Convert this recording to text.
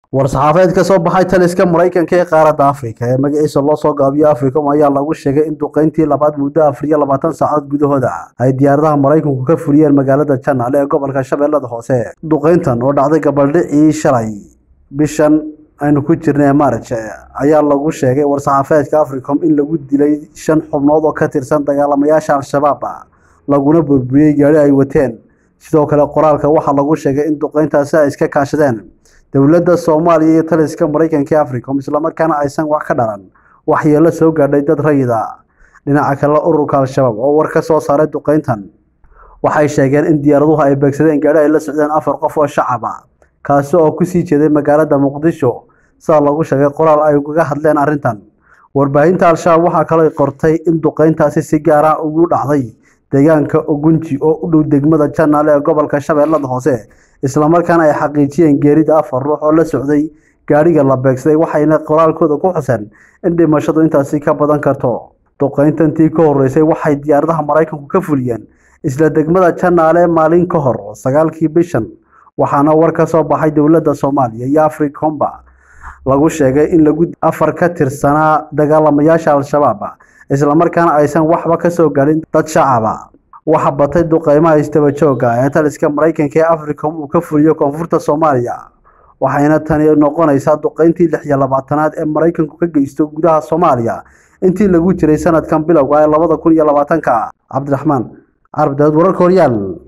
war-saxaafeed ka soo baxay taliska maraykanka ee qaaradda afrika ee magaciisa loo soo gaabiyo africom ayaa lagu sheegay in duqeyntii labaad muddo afar iyo labaatan saacadood gudahooda ay diyaaradaha maraykanku ka fuliyeen magaalada janaale ee gobolka shabeellada hoose duqeyntan oo dhacday gabaldhicii shalay bishan aynu ku jirnay maarj ayaa lagu sheegay war-saxaafeedka africom in lagu dilay shan xubnood oo ka tirsan dagaalamayaasha al-shabaab laguna burburiyey gaari ay wateen sidoo kale qoraalka waxaa lagu sheegay in duqeyntaasi ay iska kaashadeen dowladda soomaaliya iyo taliska maraykanka ee africom islamarkaana aysan wax ka dhalan waxyeelo soo gaadhay dad rayida dhinaca kale ururka al-shabaab oo war ka soo saaray duqeyntan waxay sheegeen in diyaaraduhu ay beegsadeen gaari ay la socdeen afar qof oo shacaba kaasi oo kusii jeeday magaalada muqdisho sidaa lagu sheegay qoraal ay ugaga hadleen arrintan warbaahinta al-shabaab waxaa kaloo qortay in duqeyntaasi si gaara ugu dhacday deegaanka ogunji oo u dhow degmada janaale ee gobolka shabeellada hoose islamarkaana ay xaqiijiyeen geerida afar ruux oo la socday gaadhiga la beegsaday waxayna qoraalkooda ku xuseen in dhimashadu intaasi ka badan karto duqeyntantii ka horeysay waxay diyaaradaha maraykanku ka fuliyeen isla degmada janaale maalin ka hor sagaalkii bishan waxaana war ka soo baxay dowladda soomaaliya iyo africomba lagu sheegay in lagu afar ka tirsanaa dagaalamayaasha al-shabaab islamarkaana aysan waxba ka soo gaadhin dad shacaba waxa batay duqeymaha istaba joogga ee taliska maraykanka ee africom uu ka fuliyo koonfurta soomaaliya waxayna tani noqonaysaa duqeyntii lix iyo labaatanaad ee maraykanku ka geysto gudaha soomaaliya intii lagu jiray sanadkan bilowga ee labada kun iyo labaatanka cabdiraxmaan carab daawad wararka horyaal